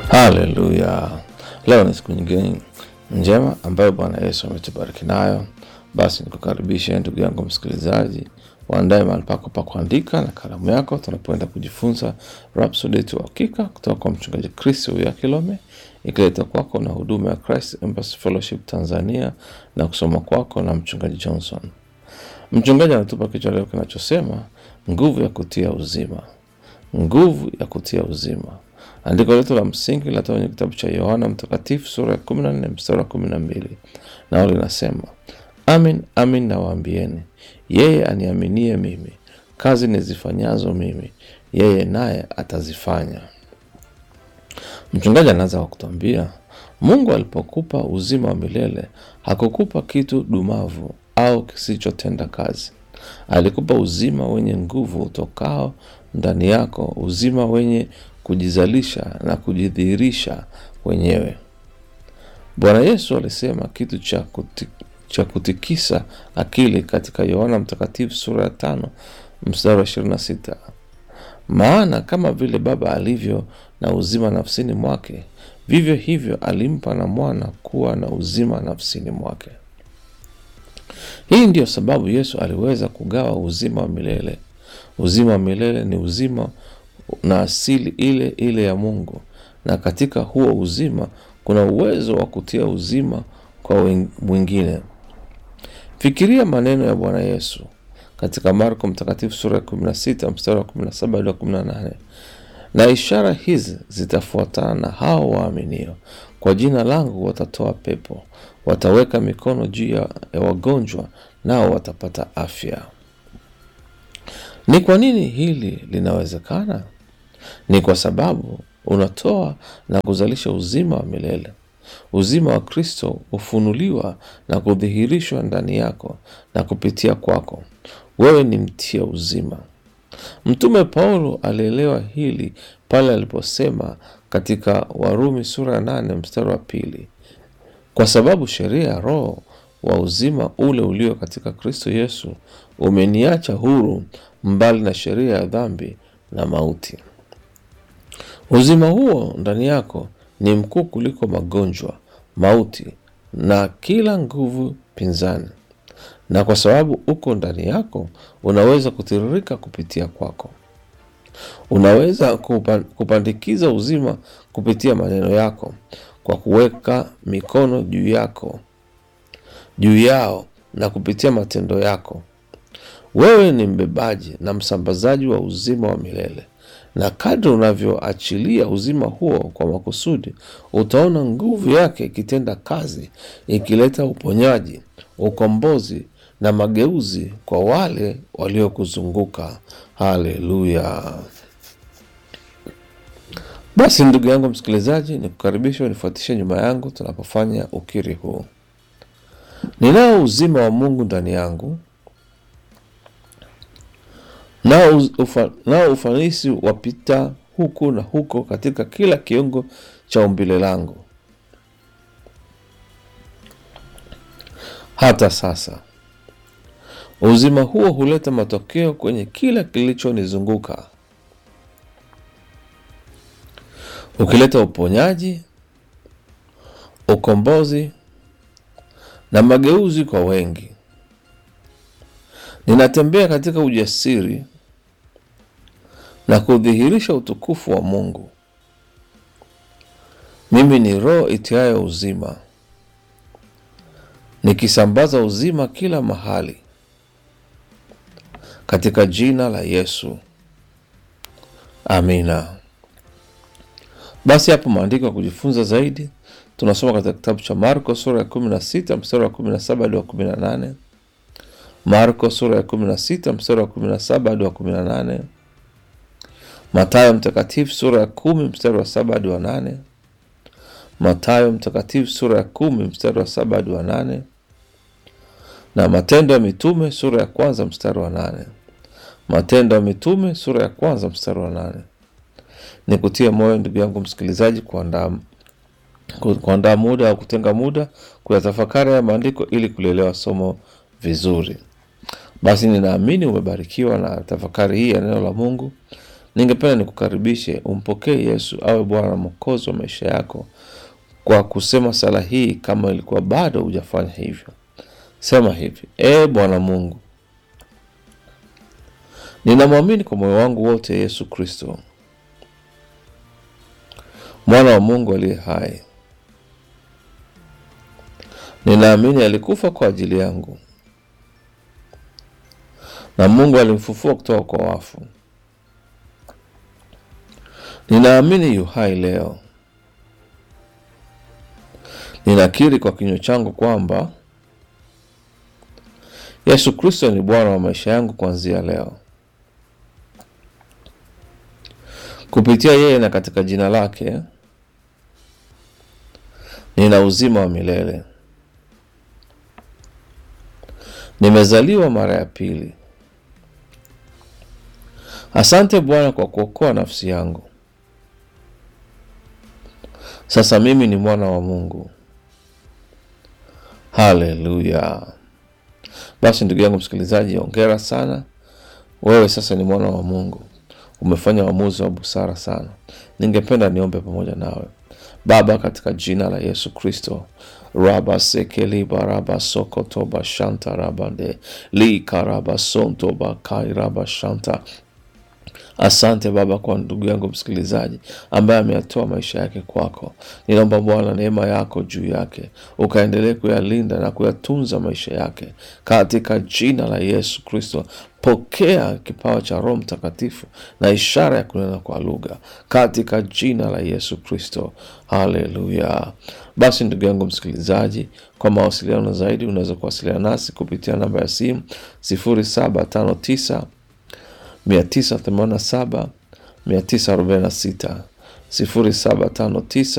Haleluya! Leo ni siku nyingine njema ambayo Bwana Yesu ametubariki nayo. Basi nikukaribishe ndugu yangu msikilizaji, waandae mahali pako pa kuandika na kalamu yako, tunapoenda kujifunza Rhapsody yetu ya Hakika kutoka kwa mchungaji Chris ya Kilome, ikileta kwako na huduma ya Christ Embassy Fellowship Tanzania na kusoma kwako na mchungaji Johnson. Mchungaji anatupa kichwa leo kinachosema nguvu ya kutia uzima, nguvu ya kutia uzima. Andiko letu la msingi linatoka kwenye kitabu cha Yohana Mtakatifu sura ya kumi na nne mstari wa kumi na mbili nao linasema, amin amin nawaambieni, yeye aniaminie mimi, kazi nizifanyazo mimi, yeye naye atazifanya. Mchungaji anaanza kwa kutuambia, Mungu alipokupa uzima wa milele hakukupa kitu dumavu au kisichotenda kazi. Alikupa uzima wenye nguvu utokao ndani yako, uzima wenye kujizalisha na kujidhihirisha wenyewe. Bwana Yesu alisema kitu cha, kuti, cha kutikisa akili katika Yohana Mtakatifu sura ya tano mstari wa ishirini na sita maana kama vile Baba alivyo na uzima nafsini mwake, vivyo hivyo alimpa na mwana kuwa na uzima nafsini mwake. Hii ndiyo sababu Yesu aliweza kugawa uzima wa milele. Uzima wa milele ni uzima na asili ile ile ya Mungu, na katika huo uzima kuna uwezo wa kutia uzima kwa mwingine. Fikiria maneno ya Bwana Yesu katika Marko Mtakatifu sura ya 16 mstari wa 17 hadi 18, na ishara hizi zitafuatana na hao waaminio, kwa jina langu watatoa pepo, wataweka mikono juu ya wagonjwa, nao watapata afya. Ni kwa nini hili linawezekana? Ni kwa sababu unatoa na kuzalisha uzima wa milele. Uzima wa Kristo hufunuliwa na kudhihirishwa ndani yako na kupitia kwako. Wewe ni mtia uzima. Mtume Paulo alielewa hili pale aliposema katika Warumi sura ya nane mstari wa pili, kwa sababu sheria ya Roho wa uzima ule ulio katika Kristo Yesu umeniacha huru mbali na sheria ya dhambi na mauti. Uzima huo ndani yako ni mkuu kuliko magonjwa, mauti na kila nguvu pinzani, na kwa sababu uko ndani yako, unaweza kutiririka kupitia kwako. Unaweza kupandikiza uzima kupitia maneno yako, kwa kuweka mikono juu yako juu yao na kupitia matendo yako. Wewe ni mbebaji na msambazaji wa uzima wa milele, na kadri unavyoachilia uzima huo kwa makusudi, utaona nguvu yake ikitenda kazi, ikileta uponyaji, ukombozi na mageuzi kwa wale waliokuzunguka. Haleluya! Basi ndugu yangu msikilizaji, ni kukaribisha unifuatishe nyuma yangu tunapofanya ukiri huu. Ninao uzima wa Mungu ndani yangu, nao ufa, nao ufanisi wapita huku na huko katika kila kiungo cha umbile langu. Hata sasa uzima huo huleta matokeo kwenye kila kilichonizunguka, ukileta uponyaji, ukombozi na mageuzi kwa wengi. Ninatembea katika ujasiri na kudhihirisha utukufu wa Mungu. Mimi ni roho itiayo uzima, nikisambaza uzima kila mahali katika jina la Yesu, amina. Basi hapo maandiko ya kujifunza zaidi tunasoma katika kitabu cha Marko sura ya 16 mstari wa 17 hadi wa 18. Marko sura ya 16 mstari wa 17 hadi wa 18. Mathayo mtakatifu sura ya 10 mstari wa 7 hadi wa 8. Mathayo mtakatifu sura ya 10 mstari wa 7 hadi wa 8, na Matendo ya Mitume sura ya kwanza mstari wa 8. Matendo ya Mitume sura ya kwanza mstari wa 8. Nikutie moyo ndugu yangu msikilizaji, kuandaa kuandaa muda au kutenga muda kuyatafakari ya maandiko ili kulielewa somo vizuri. Basi ninaamini umebarikiwa na tafakari hii ya neno la Mungu, ningependa nikukaribishe umpokee Yesu awe Bwana na Mwokozi wa maisha yako kwa kusema sala hii. Kama ilikuwa bado hujafanya hivyo, sema hivi: Ee Bwana Mungu, ninamwamini kwa moyo wangu wote Yesu Kristo, mwana wa Mungu aliye hai. Ninaamini alikufa kwa ajili yangu na Mungu alimfufua kutoka kwa wafu. Ninaamini yu hai leo. Ninakiri kwa kinywa changu kwamba Yesu Kristo ni Bwana wa maisha yangu kuanzia leo. Kupitia yeye na katika jina lake nina uzima wa milele. Nimezaliwa mara ya pili. Asante Bwana kwa kuokoa nafsi yangu. Sasa mimi ni mwana wa Mungu. Haleluya! Basi ndugu yangu msikilizaji, ongera sana. Wewe sasa ni mwana wa Mungu, umefanya uamuzi wa busara sana. Ningependa niombe pamoja nawe. Baba, katika jina la Yesu Kristo, raba sekeli baraba sokotoba shanta rabande li karaba sonto bakai raba shanta Asante Baba kwa ndugu yangu msikilizaji ambaye ameyatoa maisha yake kwako. Ninaomba Bwana neema yako juu yake, ukaendelee kuyalinda na kuyatunza maisha yake katika jina la Yesu Kristo. Pokea kipawa cha Roho Mtakatifu na ishara ya kunena kwa lugha katika jina la Yesu Kristo. Haleluya! Basi ndugu yangu msikilizaji, kwa mawasiliano zaidi unaweza kuwasiliana nasi kupitia namba ya simu 0759 987 946 0759